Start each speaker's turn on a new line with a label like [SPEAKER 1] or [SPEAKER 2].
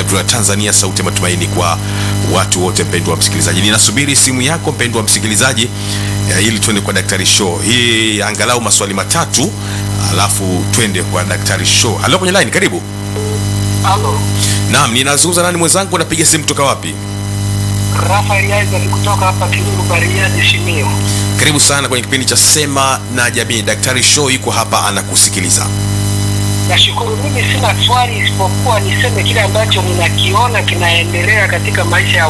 [SPEAKER 1] AWR Tanzania, sauti ya matumaini kwa watu wote. Mpendwa msikilizaji, ninasubiri simu yako mpendwa msikilizaji, eh, ili tuende kwa Daktari Show. Hii angalau maswali matatu, alafu twende kwa Daktari Show. Halo, kwenye line, karibu.
[SPEAKER 2] Halo,
[SPEAKER 1] Naam, ninazungumza nani mwenzangu? Napiga simu kutoka wapi?
[SPEAKER 2] Rafael Isaac kutoka hapa Kiruru Bariadi Shimio.
[SPEAKER 1] Karibu sana kwenye kipindi cha Sema na Jamii. Daktari Show yuko hapa anakusikiliza.
[SPEAKER 2] Nashukuru, mimi sina swali isipokuwa niseme kile ambacho ninakiona kinaendelea katika maisha ya